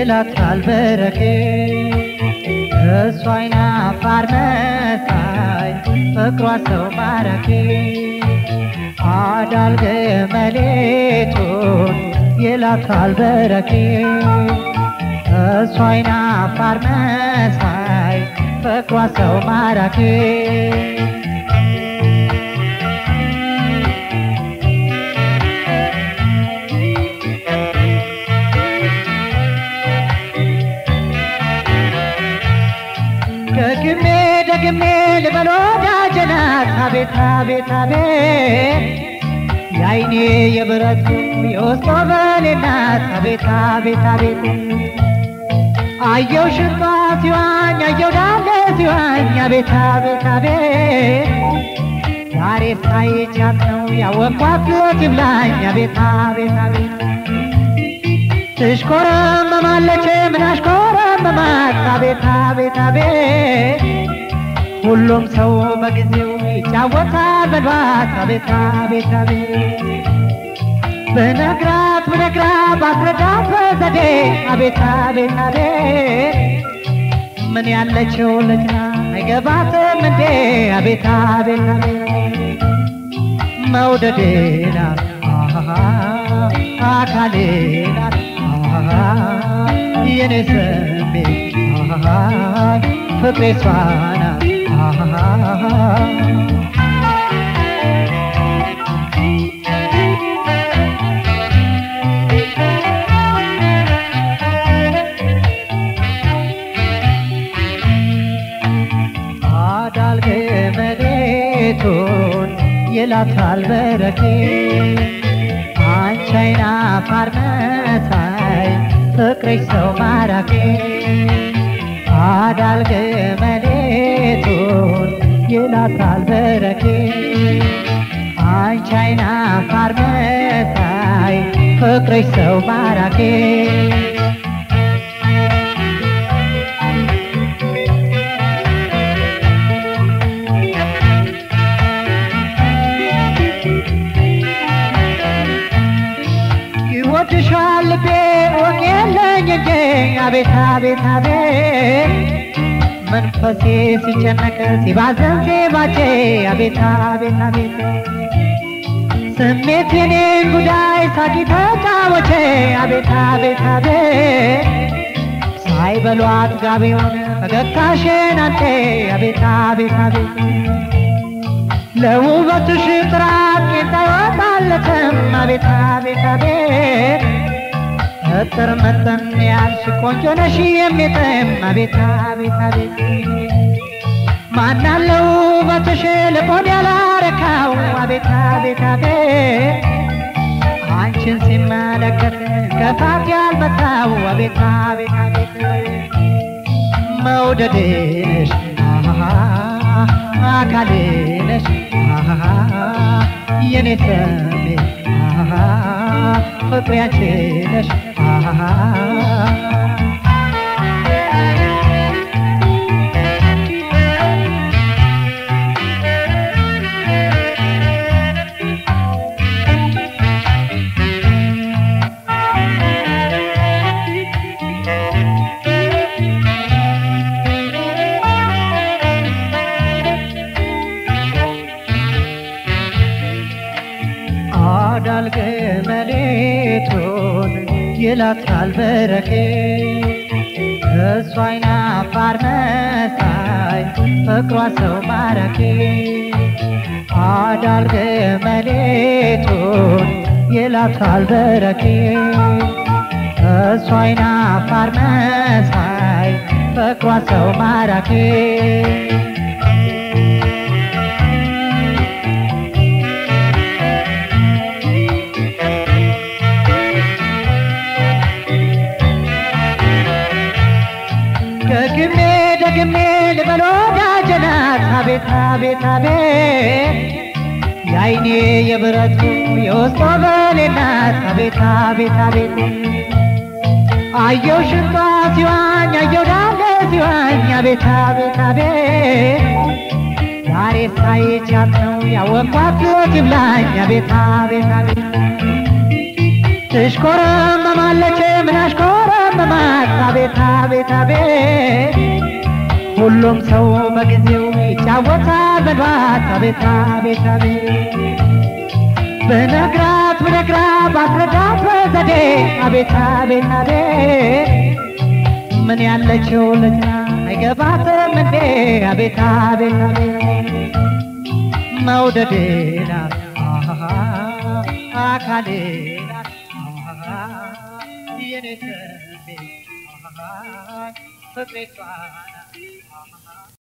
ይላታል በረኬ እሷ አይና አፋር መሳይ ፍቅሯ ሰው ማራኪ አዳል ገመሌቱን ይላታል በረኬ እሷ አይና አፋር መሳይ ፍቅሯ ሰው ማራኪ ደግሜ ደግሜ ልበል ወዳጄ ናት አቤት አቤት አቤት የአይኔ የብረቱ የውስጥ ወገኔ ናት አቤት አቤት አቤት አየው ሽንጧ ሲዋኝ አየው ዳለ ሲዋኝ አቤት አቤት አቤት ዛሬ ሳይቻት ነው ያወቅኳት ይብላኝ አቤት አቤት አቤት ትሽኮረመማለች ምን አሽኮረመማት አቤት አቤት አቤት ሁሉም ሰው በጊዜው ይጫወታል በልባት አቤት አቤት አቤት ብነግራት ብነግራት ባስረዳት በዘዴ አቤት አቤት አቤት ምን ያለችው ልጅ ናት አይገባትም እንዴ አቤት አቤት አቤት መውደዴ ናት አሃ አካሌ ናት አሃ የኔ ስሜት አሃ ፍቅሬ እሷ ናት አሃ አዳል ገመዴቱን ይላታል በረኬ አንቺ አይና አፋር መሳይ ፍቅርሽ ሰው ማራኪ አዳል ገመዴቱን ይላታል በረኬ አንቺ አይና አፋር መሳይ ፍቅርሽ ሰው ማራኪ ይወድሻል ልቤ ወቅ የለኝ እንጂ አቤት አቤት አቤት መንፈሴ ሲጨነቅ ሲባዘን ዜማቼ አቤት አቤት አቤት ስሜት የኔን ጉዳይ ሳቂ ተጫወቼ አቤት አቤት አቤት ሳይበሏት ጋቢውን ፈገግታሽን አንቴ አቤት አቤት አቤት ለውበትሽ ጥራት ጌታ ይወጣለትም አቤት አቤት አቤት እጥር መጠን ያልሽ ቆንጆ ነሽ የሚጥም አቤት አቤት አቤት ማናለው ውበትሽ ልቦን ያላረካው አቤት አቤት አቤት አንቺን ሲመለከት ከፋት ያልመታው አቤት አቤት አቤት መውደዴ ነሽ አሃ አካሌ ነሽ አሃ የኔ ስሜት አሃ ፍቅሬያቼ ነሽ አሃ አዳል ገመሌቱን ይላታል በረኬ እሷ አይና አፋር መሳይ ፍቅሯ ሰው ማራኪ አዳል ገመሌቱን ይላታል በረኬ እሷ አይና አፋር መሳይ ፍቅሯ ሰው ማራኪ ደግሜ ደግሜ ልበል ወዳጄ ናት አቤት አቤት አቤት የአይኔ የብረቱ የውስጥ ወገኔ ናት አቤት አቤት አቤት አየው ሽንጧ ሲዋኝ አየው ዳለ ሲዋኝ አቤት አቤት አቤት ዛሬ ሳይቻት ነው ያወቅኳት ይብላኝ አቤት አቤት አቤት ትሽኮረመማለች ምን አሽኮረመ ያመማት አቤት አቤት አቤት ሁሉም ሰው በጊዜው ይጫወታል በሏት አቤት አቤት አቤት ብነግራት ብነግራት ባስረዳት በዘዴ አቤት አቤት አቤት ምን ያለችው ልጅ ናት አይገባትም እንዴ አቤት አቤት አቤት መውደዴ ናት አሃ አካሌ ናት አሃ የኔ ስሜት አሃ ፍቅሬ እሷ ናት